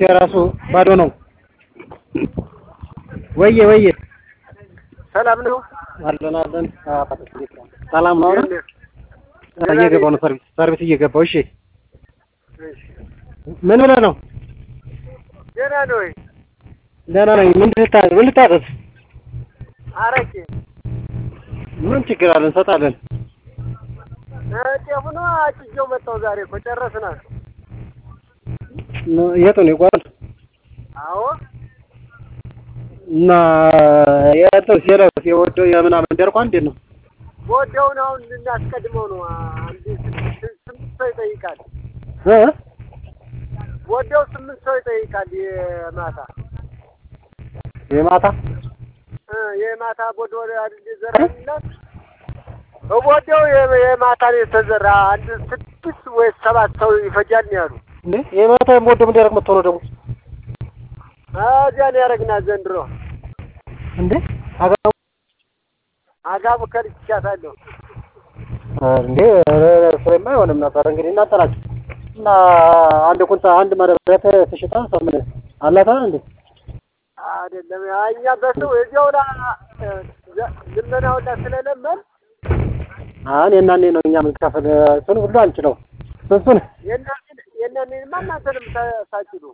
አካውንት የራሱ ባዶ ነው። ወየ ወየ ሰላም ነው አለን አለን። ሰላም ነው አይደል? እየገባሁ ነው ሰርቪስ ሰርቪስ እየገባሁ። እሺ ምን ብለህ ነው? ደህና ነው ወይ? ደህና ነኝ። ምን ልታዘዝ? ምን ልታዘዝ? አረቄ ምን ችግር አለ? እንሰጣለን። ጤፉ ነው አጭጄው መጣሁ ዛሬ እኮ ጨረስናል። የቱ ነው ይጓል? አዎ እና የእንትን ሴለስ የወደው የምናምን ደርቋ እንዴት ነው? ወደውን አሁን ልናስቀድመው ነው። አንድ ስምንት ሰው ይጠይቃል። እ ወደው ስምንት ሰው ይጠይቃል። የማታ የማታ እ የማታ ቦዶ አይደል የዘራንላት ወደው የማታ ነው የተዘራ። አንድ ስድስት ወይ ሰባት ሰው ይፈጃል ነው ያሉ። እንዴ የማታ የምወደው ምን ደረቅ መጥቶ ነው ደግሞ እዚያ ነው ያደረግናት ዘንድሮ። እንዴ አጋሙ አጋቡ ከልቻታለሁ። እንዴ ፍሬማ አይሆንም ነበር። እንግዲህ እናንተ ናችሁ እና አንድ ቁንጣ አንድ ማዳበሪያ ተሽጣ ሰው ምን አላታ እንዴ አይደለም እኛ በሰው እዚያው ላ ልመና ሁላ ስለለመን አሁን የናኔ ነው እኛ የምንከፍል እሱን ሁሉ አንችለው እሱን የእናኔንማ እናንተንም ሳችሉ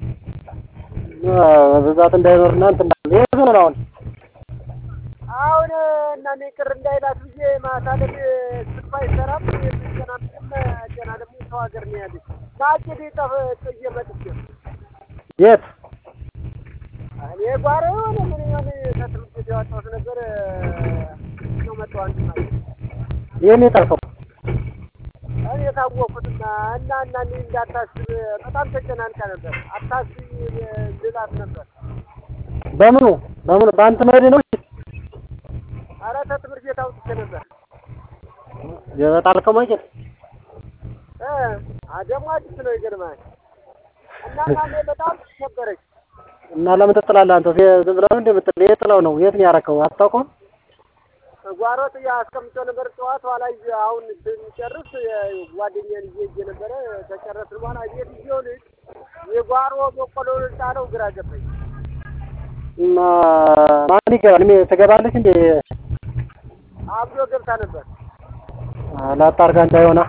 ብዛት እንዳይኖርና እንትን እንዳለ የት ነው አሁን አሁን እናኔ ቅር እንዳይላት ብዬ ማታ ላይ ስልኳ አይሰራም። የምስገና ምንም ገና ደግሞ ሰው ሀገር ነው ያለች ናጭድ ጠፍ ጥዬ መጥቼ የት እኔ ጓሮ የሆነ ምን የሆነ ከትምህርት ቤት ያወጣሁት ነገር ነው መጣሁ አንድ ማለት ይህን የጠልከው እኔ የታወቅኩትና እና እና እኔ እንዳታስብ በጣም ተጨናንቃ ነበር። አታስብ ልላት ነበር። በምኑ በምኑ በአንተ መሄድ ነው ኧረ ተትምህርት ቤት አውጥቼ ነበር። የጣልከው ማጀት እ ደግሞ አዲስ ነው ይገርማል። እና እናኔ በጣም ነበረች እና ለምን ትጥላለህ አንተ? ዝም ብለህ ነው እንደምትጥል የት ጥለው ነው? የት ነው ያደረከው? አታውቀውም? ጓሮ ጥያ አስቀምጬው ነበር። ጠዋት ኋላ ይዤ አሁን ስንጨርስ ጓደኛዬን ይዤ ሂጄ ነበረ። ከጨረስን በኋላ ቤት ይዤው ልጅ የጓሮ በቆሎ ጣለው ግራ ገባኝ። እና ማን ይገባል? እኔ ትገባለች እንዴ? አብዶ ገብታ ነበር። ላጣርጋ እንዳይሆና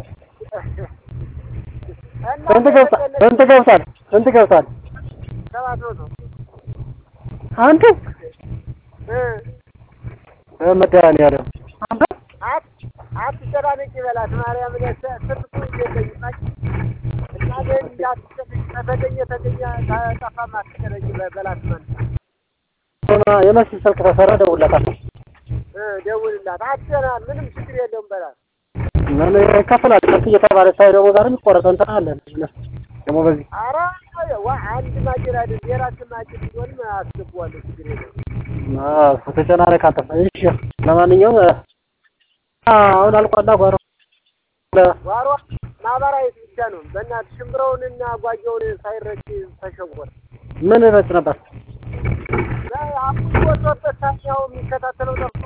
እና ስንት ገብታ ስንት ገብታል? ስንት ገብታል? ሰባት መቶ አንተ እ መድኃኒዓለም አንተ አት አትጨናነቂ በላት ማርያም ስልኩ እየጠይቃች እና እንዳትጨነቂ ከተገኘ ተገኘ ከጠፋም አትጨነቂ በላት ማለት የመስል ስልክ ተሰራ ደውለታል። እ ደውልላት አትጨና ምንም ችግር የለውም በላት። ምን ይከፈላል? ከፍ እየተባለ ሳይ ደግሞ ዛሬ የሚቆረጠው እንትን አለ ደግሞ በዚህ ኧረ ዋ አንድ ማጭድ አይደል የራስ ማጭድ ቢሆንም አስገባዋለሁ ችግር የለውም። ተጨናነቅ አንተ። እሺ ለማንኛውም አሁን አልቋላ ጓሮ ጓሮ ማህበራዊት ብቻ ነው። በእናትህ ሽምብረውንና ጓየውን ሳይረጭ ተሸወረ። ምን ረጭ ነበር? አሁን ወጥቶበት ታኛው የሚከታተለው ጠፍቶ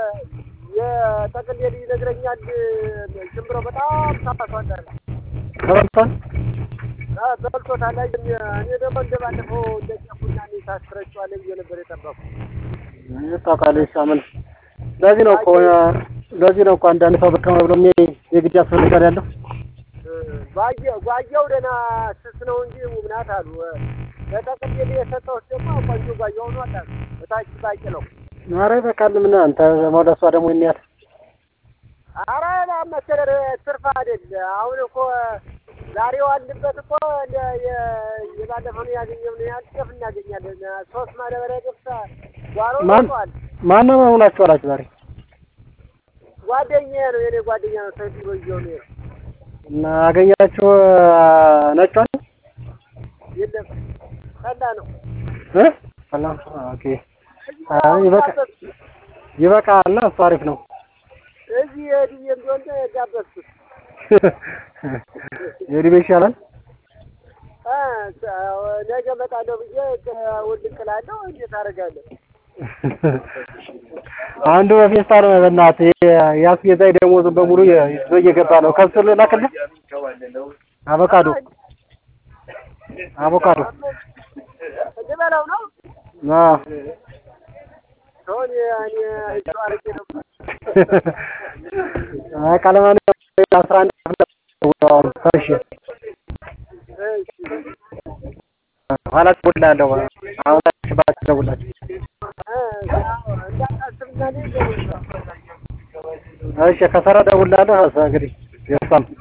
የጠቅል ይነግረኛል። ሽምብረው በጣም ታፋቷል። ተበልቷል። በልቶታል። እኔ ደግሞ እንደባለፈው እንደጨፉና እኔ ታስረጫዋለህ ብዬ ነበር የጠበኩ። ታውቃለህ ምን ለዚህ ነው እኮ ለዚህ ነው እኮ አንዳንድ ሰው በቃ ብሎ የግድ ያስፈልጋል ያለው ጓየው ደህና ስስ ነው እንጂ ውብ ናት አሉ። ለጠቅል የሰጠሁት ደግሞ ቆንጆ ጓየው ነው አሉ። በታች ባቂ ነው። ኧረ ይበቃል። ምን አንተ መውደሷ ደግሞ ይንያት ኧረ መሰለህ ትርፍ አይደል አሁን እኮ ዛሬ ዋልንበት እኮ የባለፈው ነው ያገኘው ነው ያህል ጤፍ እናገኛለን። ሶስት ማዳበሪያ ገብታ ጓሮ ማን ማነው መሆናችሁ አላችሁ ዛሬ? ጓደኛዬ ነው የኔ ጓደኛ ነው። ሰይፉ ይዤው ነው እና አገኛችሁ ነጯን? የለም ጠላ ነው እ ጠላ ኦኬ። ይበቃ ይበቃል። እሱ አሪፍ ነው። እዚህ የድዬ እንደሆነ ጋበዝኩት። የዲቤ ይሻላል። ነገ እመጣለሁ ብዬ ውልቅ እላለሁ። እንዴት አደርጋለሁ? አንዱ በፌስታል በእናትህ ያስጌዛኝ ደሞዙን በሙሉ ይዞ እየገባ ነው። ከሱ ልላክልህ አቮካዶ አቮካዶ ልበላው ነው አዎ ሰውን እኔ አይቼው አድርጌ ነው አይ ቃለማንኛውም አስራ አንድ ሰርሽ ኋላ እደውልልሃለሁ። አሁን ባችሁ እደውልላችሁ። እንዳታስብና እሺ ከሰራ እደውልልሃለሁ። እንግዲህ የእሷም